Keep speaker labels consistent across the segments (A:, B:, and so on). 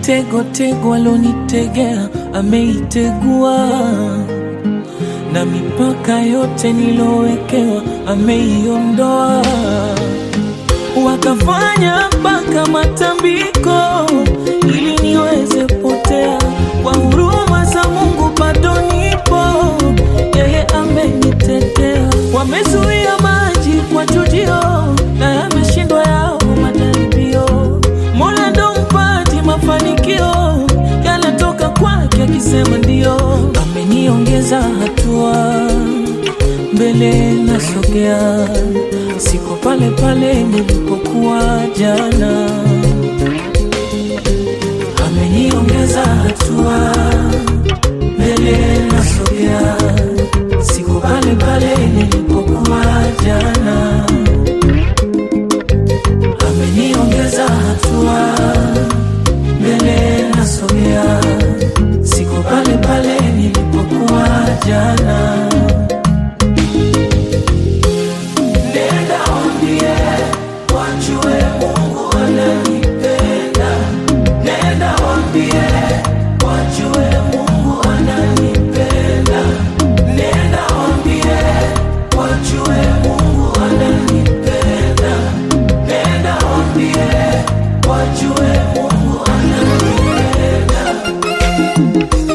A: mitego tego alonitegea ameitegua, na mipaka yote nilowekewa ameiondoa. Wakafanya mpaka matambiko ili niweze potea, kwa huruma za Mungu bado nipo, yeye amenitetea. Wamezuia maji kwa chujio na yameshindwa yao majaribio. Mola ndo mpati mafanikio yanatoka kwake, akisema ndio. Ameniongeza hatua mbele nasogea, siko pale pale nilipokuwa jana. Ameniongeza hatua mbele nasogea, siko pale pale nilipokuwa jana. Ameniongeza hatua mbele nasogea, siko pale pale nilipokuwa jana. Nenda waambie wajue Mungu ananipenda. Nenda waambie wajue Mungu ananipenda. Nenda waambie wajue Mungu ananipenda. Nenda waambie wajue Mungu ananipenda.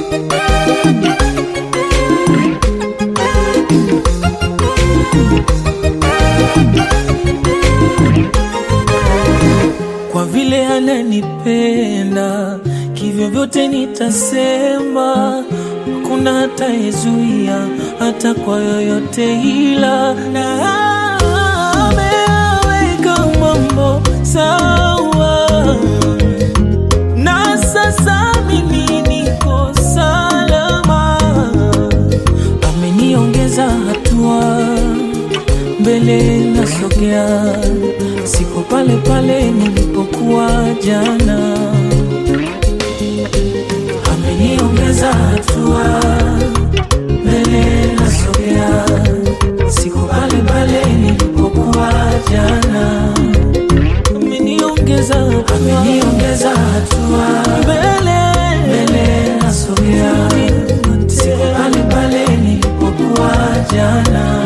A: kwa vile ananipenda, kivyo vyote nitasema, hakuna hatayezuia hata kwa yoyote, ila na ameweka mambo sawa, na sasa mimi niko salama, ameniongeza hatua mbele nasogea, siko pale pale nilipokuwa jana. Ameniongeza hatua, mbele nasogea, siko pale pale nilipokuwa jana. Ameniongeza hatua, ameniongeza hatua, mbele mbele nasogea, siko pale pale nilipokuwa jana